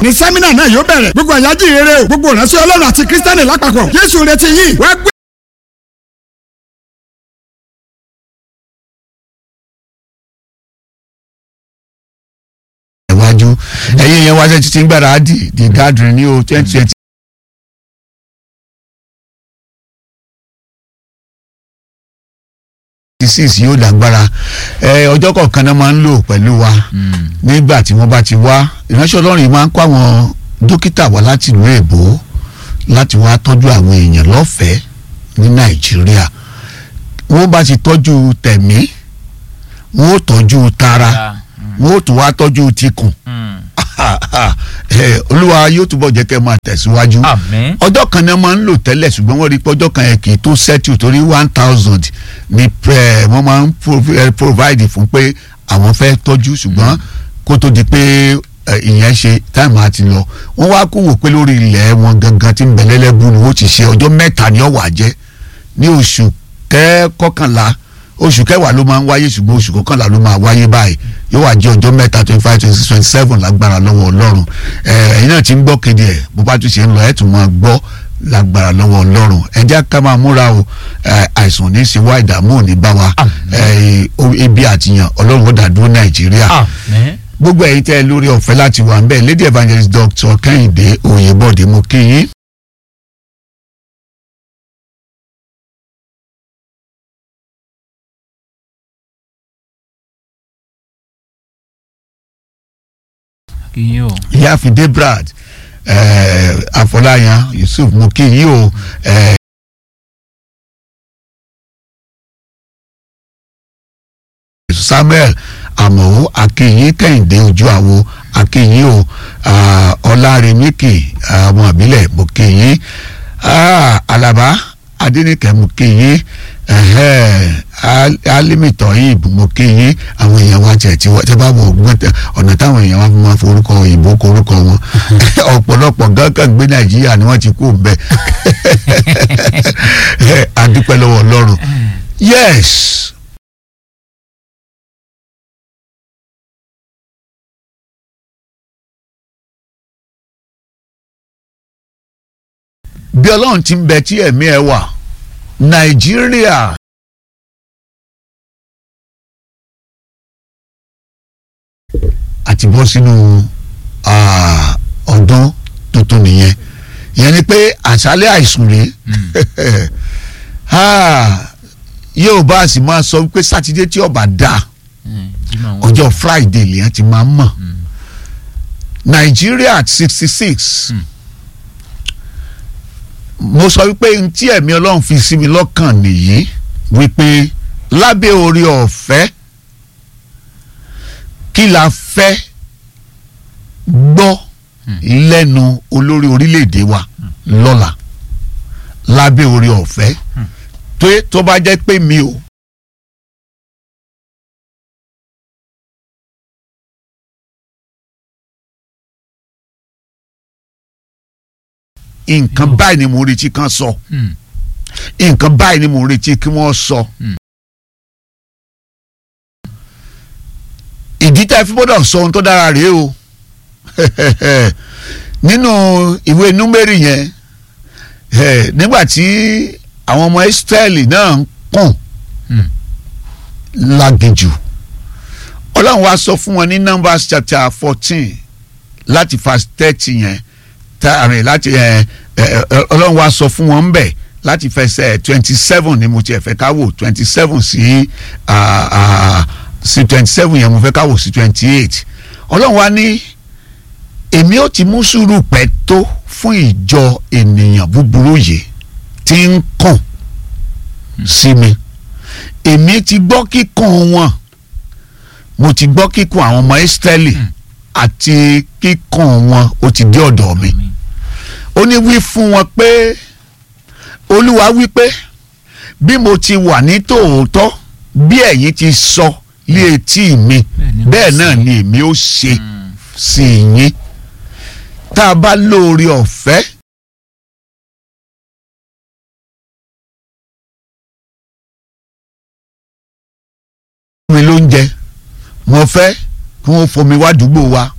ní sẹ́mínà náà yóò bẹ̀rẹ̀ gbogbo àyájí rere o gbogbo ìránṣẹ́ ọlọ́run àti kírísítẹ́nì lápapọ̀ jésù retí yìí wá gbé. iwájú ẹ̀yin yẹn wá sẹ́tí tí ń gbára di the gathering ní o twenty twenty. six yóò lágbára ẹ ọjọ́ kọ̀ọ̀kan náà máa ń lò pẹ̀lú wa nígbà tí wọ́n bá ti wá ìránṣẹ́ ọlọ́run yìí máa ń kó àwọn dókítà wá láti ìlú èbó láti wá tọ́jú àwọn èèyàn lọ́fẹ̀ẹ́ ní nàìjíríà wọ́n bá ti tọ́jú tẹ̀mí wọ́n ó tọ́jú tara wọ́n ó tún wá tọ́jú tikùn Eh, olúwa yóò túbọ̀ jẹ́ kẹ́ máa tẹ̀síwájú Àmín. ọjọ́ kan náà máa ń lò tẹ́lẹ̀ ṣùgbọ́n wọ́n rí pé ọjọ́ kan yẹn kì í tó settle torí one thousand ni eh, wọ́n máa ń prov- eh, provide fún pé àwọn fẹ́ tọ́jú ṣùgbọ́n kó tó di pé eh, ìyẹn ṣe táìmù àti lọ wọ́n wá kó wò pé lórí ilẹ̀ wọn gangan tí ń bẹ lẹ́lẹ́bù ni wọ́n ti ṣe ọjọ́ mẹ́ta ni ó wà jẹ́ ní oṣù kẹ́kọ̀kànlá oṣù kẹwàá ló máa ń wáyé ṣùgbọ́n oṣù kọkànlá ló máa wáyé báyìí yóò wá jẹ́ ọjọ́ mẹ́ta twenty five twenty six twenty seven lágbára lọ́wọ́ ọlọ́run ẹ̀ ẹ̀yin náà ti ń gbọ́ kéde ẹ̀ bó bá tún ṣe ń lọ ẹ̀ tún máa gbọ́ lágbára lọ́wọ́ ọlọ́run ẹ jẹ́ ká máa múra o ẹ̀, àìsàn ní í ṣe wá ìdààmú ò ní bá wa ẹ̀, o- ebi àtìyàn ọlọ́run ó dàdúró nàìjíríà àmín. gbogbo ẹ̀yin tẹ́ ẹ lórí ọ̀fẹ́ láti wà ń bẹ̀ lady evangelist doctor kẹ́hìndé oyèbọ̀dé mo kí yín kí yín o. ìyáàfin debrad eh, afọláyan yusuf mo kí yín o eh, samuel amọ̀wó akínyìn kẹ́hìndé ojú àwo akínyìn o ah, ọlárẹ̀míkì ah, ọmọ àbílẹ̀ mo kí yín ah, alaba adẹnikẹ́ mo kí yín ẹhẹ́, Al- alimi toyib mo kí yín àwọn èèyàn wa jẹ tí wọ́n tẹ́ bá wọ ọgbọ́n tẹ ọ̀nà táwọn èèyàn wa fi máa forúkọ òyìnbó korúkọ wọn ọ̀pọ̀lọpọ̀ gángan gbé nàìjíríà ni wọ́n ti kú bẹ́ẹ̀ adúpẹ́ lọ́wọ́ ọlọ́run yes. bí ọlọ́run ti ń bẹ tí ẹ̀mí ẹ wà nàìjíríà àti bọ́ sínú ah, ọdún tuntun nìyẹn ìyẹn ni pé àṣálẹ́ àìsùn rèé Ah, yóò bá a sì máa sọ pé sátidé tí ọba dáa ọjọ́ friday lèyàn ti máa ń mọ̀ nàìjíríà sixty six mo sọ wípé n tí ẹ̀mí ọlọ́run fi sí mi lọ́kàn nìyí wípé lábẹ́ orí ọ̀fẹ́ kí la fẹ́ gbọ́ lẹ́nu olórí orílẹ̀-èdè wa lọ́la lábẹ́ orí ọ̀fẹ́ tó tó bá jẹ́ pé mi ò nǹkan báyìí ni mo ń retí kan sọ nǹkan báyìí ni mo ń retí kí wọ́n sọ. ìdí tá a fi gbọ́dọ̀ sọ ohun tó dára rèé o nínú ìwé númérì yẹn eh, nígbà tí àwọn ọmọ Ísírẹ́lì náà ń kùn láginjù ọlọ́run wá sọ fún wọn ní Numbers chapter fourteen láti verse thirty yẹn tààrin láti ẹ ẹ ọlọ́run wa sọ fún wọn ń bẹ̀ láti fẹsẹ̀ twenty seven ni mo tiẹ̀ fẹ́ ká wò twenty seven sí ah, ah, sí twenty seven yẹn mo fẹ́ ká wò sí twenty eight ọlọ́run wa ní èmi ó ti mú sùúrù pẹ́ tó fún ìjọ ènìyàn búburú yìí tí ń kàn sí mi èmi ti gbọ́ kíkàn wọn mo ti gbọ́ kíkàn àwọn ọmọ Ísírẹ́lì àti kíkàn wọn ó ti dé ọ̀dọ̀ mi ó ní wí fún wọn pé olúwa wí pé bí mo ti wà ní tòótọ́ bí ẹ̀yin ti sọ lé etí mi bẹ́ẹ̀ náà ni èmi ó ṣe sí yín tá a bá lóore ọ̀fẹ́. mi ló ń jẹ mo fẹ́ kí wọ́n fomi wá àdúgbò wa